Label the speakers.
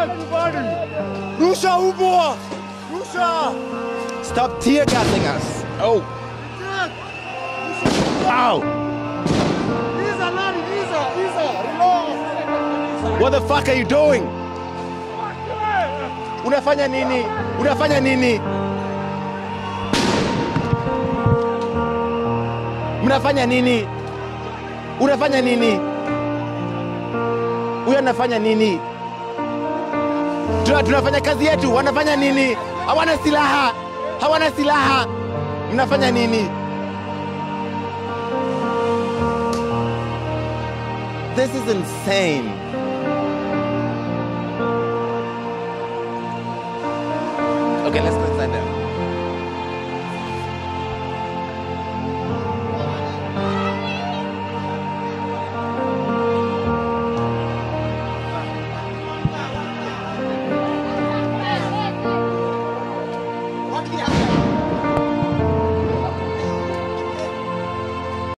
Speaker 1: Rusha umbwa! Rusha!
Speaker 2: Stop tear gassing us. Oh. Ow.
Speaker 1: Iza nani? Iza, Iza, relax.
Speaker 2: What the fuck are you doing? Unafanya nini? Unafanya nini? Mnafanya nini? Unafanya nini? Huyo anafanya nini? Tuna, tunafanya kazi yetu, wanafanya nini? Hawana silaha, hawana silaha. Mnafanya nini? This is insane. Okay, let's go inside there.
Speaker 1: Wapi hapa?